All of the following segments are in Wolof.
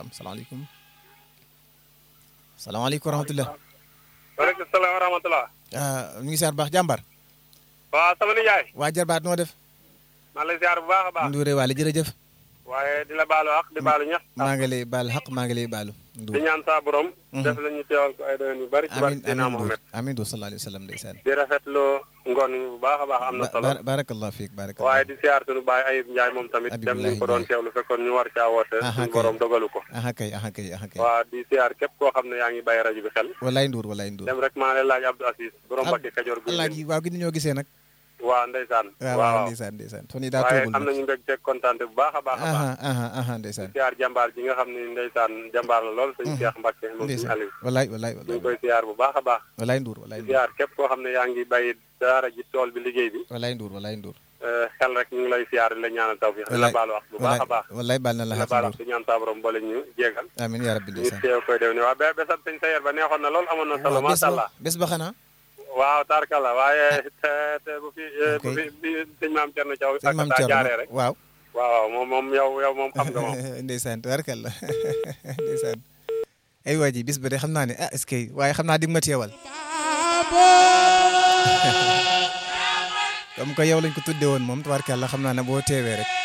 am salaamaaleykum salaamaaleykum wa rahmatulah. waaleykum salaam wa rahmatulah. ñu ngi siyaar bu baax jàmbar. waaw sama nijaay. waa jarbaat noo def. maa ngi lay siyaar bu baax a baax. Ndouré Waly jërëjëf. waaye di la baalu ak di baalu ñax. maa ngi lay baal xaq maa ngi lay baalu. di ñaan saa borom. def la ñu teewal ko ay doon yu bari. ci barke amiin Seydina amiin Mohamed. amiin du sallallahu alayhi wa sallam ndeysaan. di rafetlu ngoon yi bu baax a baax am na solo. Ba- barakallah fiik barakallah. waaye di siyaar sunu baay Ayib Ndiaye moom tamit. Habib dem Ndiaye ñu ko doon teewlu fekkoon ñu war caa woote. Aha, suñu kay. borom dogalu ko. aha kay aha kay aha kay. waa di siyaar képp koo xam ne yaa ngi bàyyi rajo bi xel. walaay Ndour walaay Ndour. dem rek maa ngi lay laaj Abdou Assis. borom Mbakke Kajoor gu allah ji waaw gi ñoo gisee nag. waa ndeysaan. waaw waaw ndeysaan ndeysaan. fan yii daa waaye toogul am nañu mbégte kontaan bu baax a baax a baax. aha aha aha ndeysaan. siyaar jàmbaar ji nga xam ne ndeysaan jàmbaar la lool sëñ Cheikh Mbacke moom suñu ndeysaan Aliou walaay walaay ñu ngi walaay. koy siyaar bu baax a baax walaay Ndour walaay Ndour. siyaar képp koo xam ne yaa ngi bàyyi daara ji tool bi liggéey bi walaay Ndour walaay Ndour. eh, xel rek ñu ngi lay siyaar di la ñaanal tawfiix di la baalu wax bu baax a baax walaay baal na la di la xaq baalu Ndour. wax di ñaan saa borom boole ñu jéegal amiin yaa rabbi ñu ndeysaan. teew koy def ni waa be besab sëñ Sayer ba neexoon na lool amoon na solo waaw bés macha allah ba bés ba xanaa. waaw tarkala waaye te te bu fi eh, bu Ok. fi bi sëñ maam Thierno Thiaw sëñ maam ak taa Thierno jaaree rek waaw. waaw moom moom yow yow moom xam nga moom ndeysaan tubarkalla ndeysaan ay waa ji bis ba de xam naa ne ah est-ce que waaye xam naa di nga ma teewal comme que yow lañ ko tuddee woon moom tubarkalla xam naa ne boo teewee rek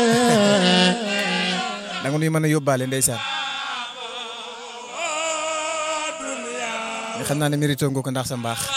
da nga nuy mën a yóbbaale ndeysaan nga xam naa ne mérito nga ko ndax sa mbaax